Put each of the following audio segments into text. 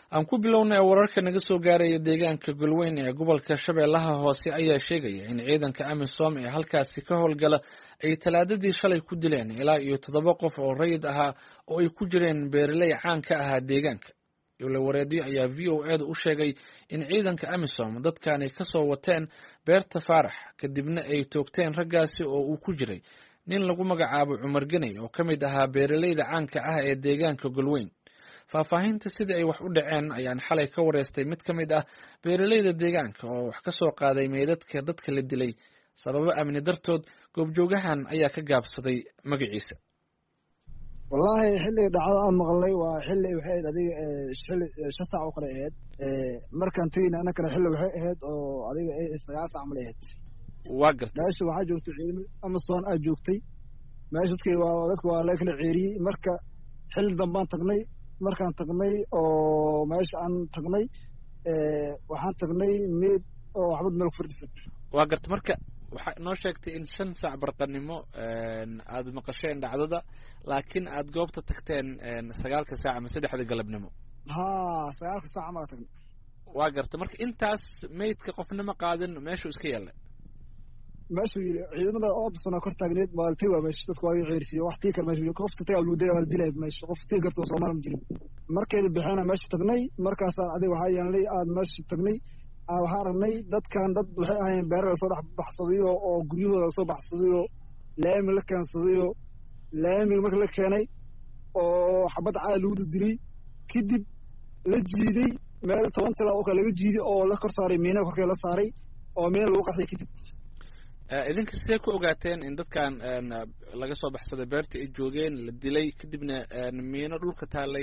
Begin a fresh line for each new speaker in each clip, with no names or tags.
aan ku bilownay wararka naga soo gaaraya deegaanka golweyn ee gobolka shabeellaha hoose ayaa sheegaya in ciidanka amisom ee halkaasi ka howlgala ay talaadadii shalay ku dileen ilaa iyo toddoba qof oo rayid ahaa oo ay ku jireen beeraley caan ka ahaa deegaanka dowlawareedyo ayaa v o eeda u sheegay in ciidanka amisom dadkani ka soo wateen beerta faarax kadibna ay toogteen raggaasi oo uu ku jiray nin lagu magacaabo cumar geney oo ka mid ahaa beeraleyda caanka ah ee deegaanka golweyn faahfaahinta sidii ay wax u dhaceen ayaan xalay ka wareystay mid ka mid ah beeraleyda deegaanka oo wax ka soo qaaday meydadka dadka la dilay sababo amni dartood goobjoogahan ayaa ka gaabsaday magaciisa
wallaahi xilliga dhacdo aan maqlay waa xilli waxay ahayd adiga xilli shan saac oo kale ahayd markaan tegeyna annakana xilli waxay ahayd oo adiga sagaal saac malay ahayd
waa gartay
meesha waxaa joogtay ciidamo amason aa joogtay meesha dadki waa dadka waa laga kala ceeriyey marka xilli dambaan tagnay markaan tagnay oo meesha aan tagnay waxaan tagnay meed oo waxbad meel ku fadhisan
waa garta marka waxaa inoo sheegtay in shan saac barqanimo aad maqasheen dhacdada laakiin aad goobta tagteen sagaalka saac ama saddexda galabnimo
ha sagaalka saaca maa tagnay
waa garta marka intaas meydka qofnima qaadin meeshuu iska yeelay
meeshuu yiri ciidamada opsona kor taagneed maaltay waa meesha dadka waa ceersiiyo wax tii kale meesha qofta tagaa lagu daya waa la dilaya meesha qof tii garta soomaali ma jirin markeeda bixeena meesha tagnay markaasaan adiga waxaa yeelnay aad meesha tagnay waxaa aragnay dadkan dad waxay ahaayeen beera lasoo dhex baxsadayo oo guryahooda lasoo baxsadayo laami la keensadayo laamiga marka la keenay oo xabad caada lagu dildilay kadib la jiiday meel toban tila oo kale laga jiiday oo la kor saaray miina korkee la saaray oo miina lagu qarxay kadib
idinka sidee ku ogaateen in dadkan laga soo baxsaday beerta ay joogeen la dilay kadibna miino dhulka taallay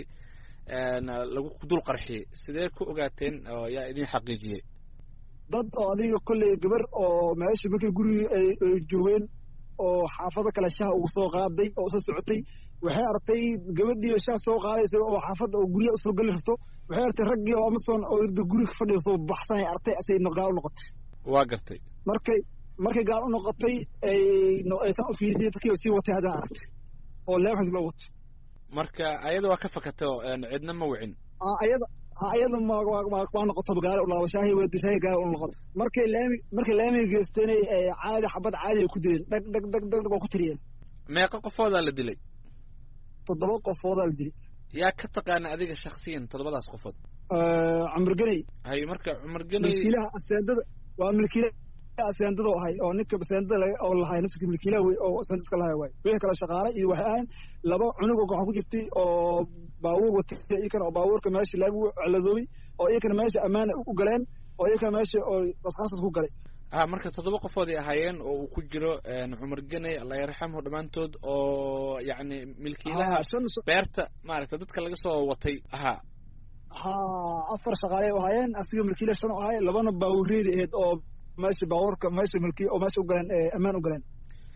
lagu dul qarxiyey sidee ku ogaateen oo yaa idin xaqiijiyey
dad oo adiga kolley gabar oo meesha markay gurigii ay joogeen oo xaafado kale shaha ugu soo qaaday oo soo socotay waxay artay gabadhii shaha soo qaadaysa oo xaafadda oo guryaha usoo geli rabto waxay artay raggii oo amason oo irda guriga fadhiya soo baxsanay artay asay gaal u noqotay
waa gartay
markay markay gaal u noqotay aysan u fiirisay dadkii sii watay haddana aragtay oo leebxig loo wato
marka ayada waa ka fakatay oo cidna ma wicin
ayada ayada waa noqoto gaari u laabo shaahi waa shaahi gaari u noqoto markay laami markay laamiga geysteenay caadi xabad caadi ay ku dileen dhag dhag dhag dhag dhag waa ku tiriyeen
meeqa qofoodaa la dilay
toddoba qofoodaa la dilay
yaa ka taqaana adiga shaksiyan toddobadaas qofood
cumar geney
hay marka cumar geney
milkiilaha aseendada waa milkiilaha aseendada ahay oo ninka aseendada oo lahay nafsika milkiilaha wey oo aseendadka lahay waay wixii kale shaqaale iyo waxay ahayn laba cunug oo waxaa ku jirtay oo baabuur watay iyakana oo baabuurka meesha laamigu celadoobay oo iyakana meesha ammaana u galeen oo iyakana meesha oo qasqaasas ku galay
a marka toddoba qofood ay ahaayeen oo uu ku jiro cumar geney allah yarxamhu dhammaantood oo yacni milkiilaha beerta maaragta dadka laga soo watay ahaa
ha afar shaqaale ahaayeen asiga milkiilaha shan u ahay labana baabuureedi ahayd oo meesha baabuurka meesha milkiya oo meesha u galeen ammaan u galeen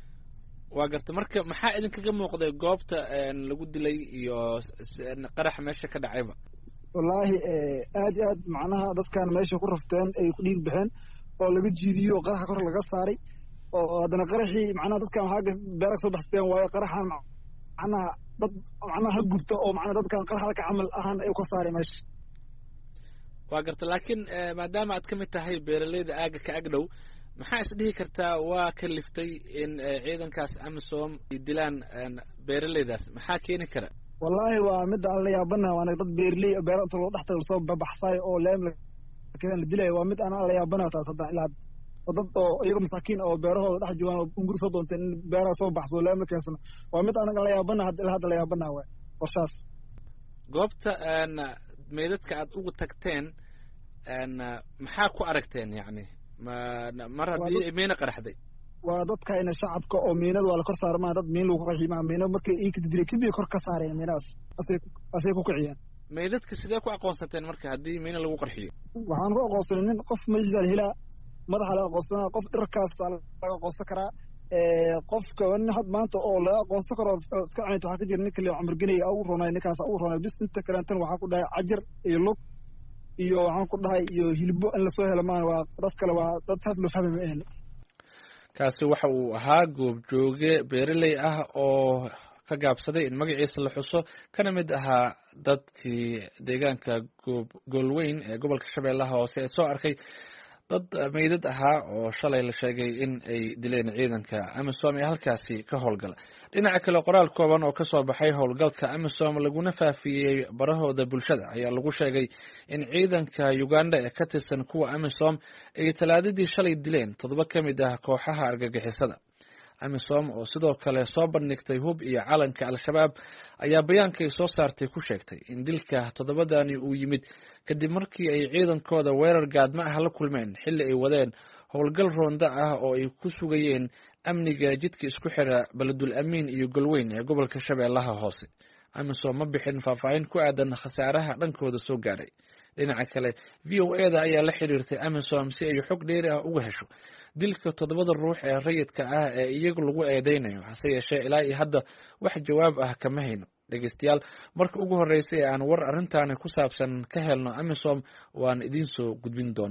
waa garta marka maxaa idinkaga muuqday goobta lagu dilay iyo qaraxa meesha ka dhacayba
wallaahi aad iyo aad macnaha dadkan meesha ku rafteen ay ku dhiig baxeen oo laga jiidiyo oo qaraxa kor laga saaray oo haddana qaraxii macnaha dadkan waxaa beera soo baxsateen waayo qaraxan macnaha dad macnaha ha gubta oo macnaha dadkan qaraxda ka camal ahaan ay ka saaray meesha
waa garta laakiin maadaama aad ka mid tahay beeraleyda aaga ka ag dhow maxaa is dhihi kartaa waa kaliftay in ciidankaas amisom ay dilaan beeraleydaas maxaa keeni kara
wallaahi waa midda aan la yaabanaha waana dad beerley beera inta loo dhextaga lasoo babaxsaayo oo leem la dilaya waa mid aan la yaabanaha taas hadda ilaa oo dad oo iyaga masaakiin oo beerahooda dhex joogaan oo unguri soo doonteen in beeraha soo baxsado leem la keensano waa mid anaga la yaabanaha ilaa hadda la yaabanaha waay qorshaas
goobta meydadka aad ugu tagteen maxaa ku aragteen yacni mar haddii miina qaraxday
waa dadkayna shacabka oo miinada waa la kor saara maa dad miin lagu qaxi maa miina markay ii kadidilay kadib kor ka saareen miinadaas asay ku kiciyeen
meydadka sidee ku aqoonsateen marka haddii miina lagu qarxiyo
waxaan ku aqoonsanay nin qof majlisal hilaa madaxa laga aqoonsanaa qof dharkaas laga aqoonsan karaa qofka nin had maanta oo laga aqoonsan karo iska cunayta waxaa ka jira nin kale cumar geney ugu roonay ninkaas ugu roonay bis inta kaleetan waxaa ku dhahay cajar iyo lug iyo waxaan ku dhahay iyo hilbo in lasoo helo maan waa dad kale waa dad saas loo fahmay ma ahni
kaasi waxa uu ahaa goobjooge beereley ah oo ka gaabsaday in magaciisa la xuso kana mid ahaa dadkii deegaanka goolweyn ee gobolka shabeellaha hoose ee soo arkay dad meydad ahaa oo shalay la sheegay in ay dileen ciidanka amisom ee halkaasi ka howlgala dhinaca kale qoraal kooban oo kasoo baxay howlgalka amisom laguna faafiyey barahooda bulshada ayaa lagu sheegay in ciidanka uganda ee ka tirsan kuwa amisom ay talaadadii shalay dileen toddoba ka mid ah kooxaha argagixisada amisom oo sidoo kale soo bandhigtay hub iyo calanka al-shabaab ayaa bayaanka ay soo saartay ku sheegtay in dilka toddobadani uu yimid kadib markii ay ciidankooda weerar gaadma ah la kulmeen xilli ay wadeen howlgal roonda ah oo ay ku sugayeen amniga jidka isku xira beledul amiin iyo golweyn ee gobolka shabeellaha hoose amisom ma bixin faahfaahin ku aadan khasaaraha dhankooda soo gaaray dhinaca kale v o eda ayaa la xiriirtay amisom si ay xog dheeri ah uga hesho dilka toddobada ruux ee rayidka ah ee iyagu lagu eedeynayo hase yeeshee ilaa iyo hadda wax jawaab ah kama hayno dhegeystayaal marka ugu horreysay ee aan war arrintaani ku saabsan ka helno amisom waan idiin soo gudbin doona